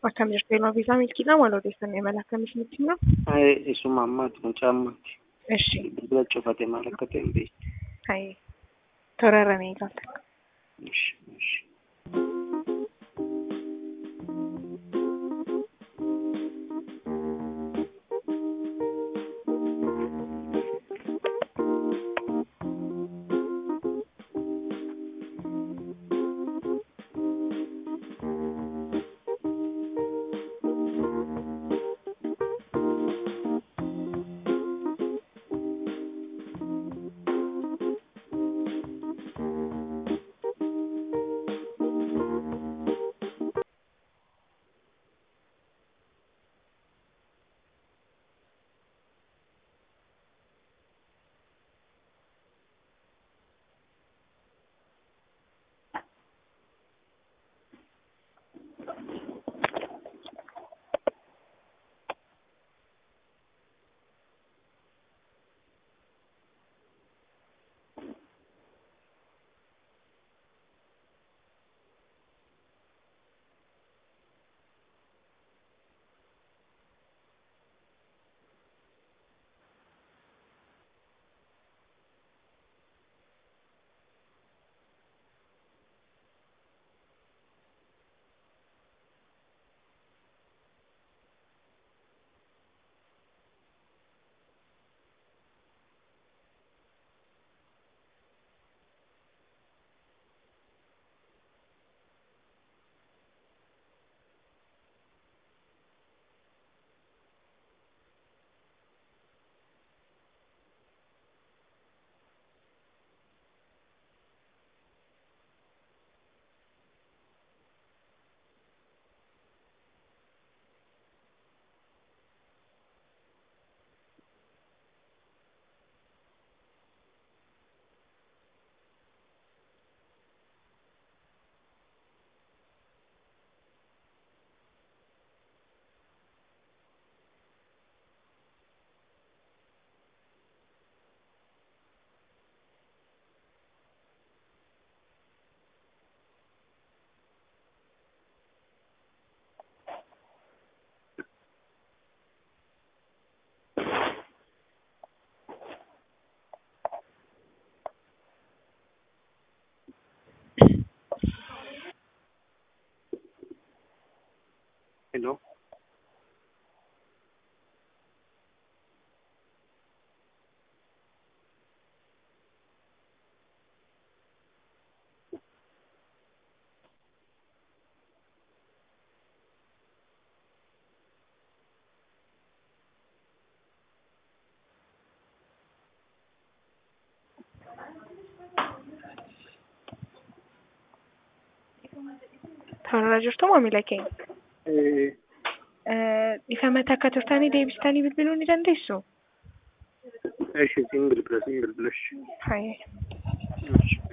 Akkam jirtu ilma biisaa milkiidha maal odeeffannoo imala akkamis nutti hima? Isuma ammaati mucaa ammaati. Ishi. Bilbila cufate maal akka ta'e hin beekne. Hayi. Toorarra ni eegalta. Ishi, ishi. Hello. Toorarra jirtu maamila keenya. Eh, Ifamata akka turtanii deebistanii bilbiluu ni dandeessu? Ishi siin bilbila siin bilbila ishi. Hayi. Ishi.